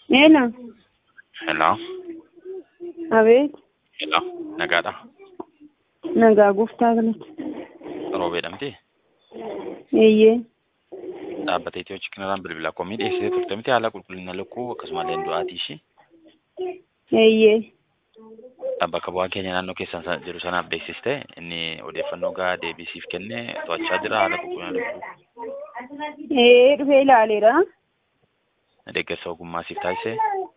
Hello. Hello. Abeet. Hello. Nagaadha. Nagaa gooftaa galata. Roobee dhamti. Eeyyee. Dhaabbata Itiyoo Chikinaraan bilbila koomii dhiyeessitee turte miti haala qulqullina lukkuu akkasumallee du'aatii ishii. Eeyyee. Bakka bu'aa keenya naannoo keessan sa- jiru sanaaf beeksiste inni odeeffannoo gahaa deebisiif kennee to'achaa jira haala qulqullina lukkuu. Ee dhufee ilaaleera. Deeggarsa ogummaa siif taasise.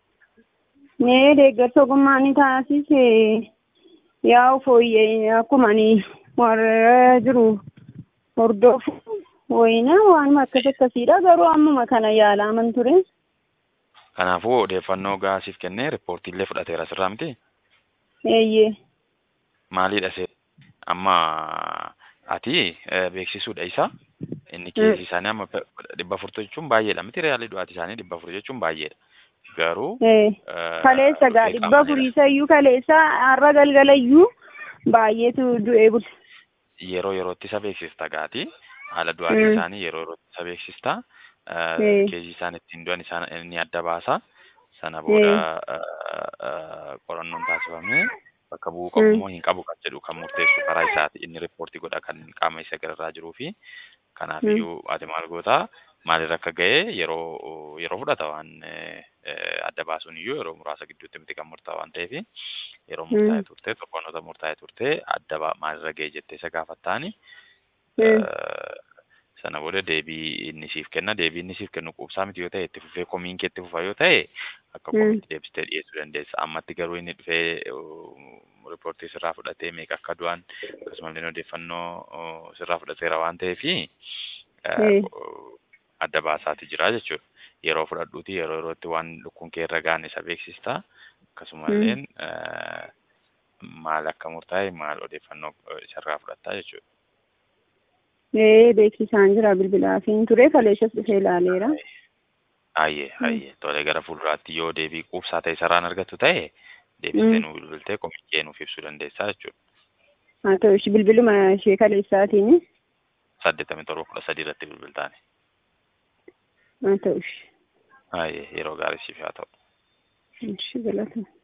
Nee deeggarsa ogummaa ni taasise. Yaa fooyyee akkuma ani warra jiru hordofu wayina waanuma akkas akkasiidha garuu ammuma kana yaalaman ture. Kanaafuu odeeffannoo gahaa siif kennee riippoortiillee fudhateera sirraa miti. Eeyyee. Maalidha see amma ati eh, beeksisuudha isa inni keessi isaanii amma pe- dhibba afur jechuun baay'eedha miti reaalii du'aati isaanii dhibba afur jechuun baay'eedha. Garuu Ee. eh, Kaleessa gaa dhufee dhibba qaama furiisa iyyuu kaleessa har'a galgala iyyuu baay'eetu du'ee bule. yeroo yerootti isa beeksista gaati haala du'aatii Mm. isaanii yeroo yerootti isa beeksista Mm. keejii isaan ittiin du'an isaan inni adda baasa sana booda eh, eh, qorannoon taasifamee bakka bu'uu qabu Mm. moo hin qabu kan jedhu kan murteessu karaa isaati inni riippoortii godha kan qaama isa gararraa jiruu fi kanaaf Mm. iyyuu ati maal goota maalirra akka ga'e yeroo yeroo fudhata waan eh, eh, adda baasuun iyyuu yeroo muraasa gidduutti miti kan murtaa'u waan ta'eef yeroo Mm. murtaa'e turte torbanoota murtaa'e turte adda ba- maalirra ga'e jettee isa gaafattaani Mm. Eh, sana booda deebii inni siif kenna deebii inni siif kennu quubsaa miti yoo ta'e itti fufee komiin kee itti fufa yoo ta'e akka Mm. komiitti deebistee dhiyeessuu dandeessa ammatti garuu inni dhufee uh, riippoortii sirraa fudhatee meeqa akka du'an akkasumallee odeeffannoo uh, sirraa fudhateera waan ta'eefi Mm. adda baasaati jira jechuudha yeroo fudhadhuuti yeroo yerootti waan lukkuun kee irra gaane isa beeksista akkasumallee eh, maal akka murtaa'e maal odeeffannoo eh, isarraa fudhattaa jechuudha. Ee beeksisaan jira bilbilaafiin ture kaleessas dhufee ilaaleera. Ayyee ayyee tole gara fuulduraatti yoo deebii quubsaa ta'e sararaan argattu ta'e deebistee Mm. nuu bilbiltee komiikee nuuf ibsuu dandeessaa jechuudha. Haa ta'u ishee bilbiluma ishee kaleessaatiin Saddeettamii torba kudha sadii irratti bilbiltaani. haa ta'u ishee Ayyee yeroo gaarii siif haa ta'u. ishee galata.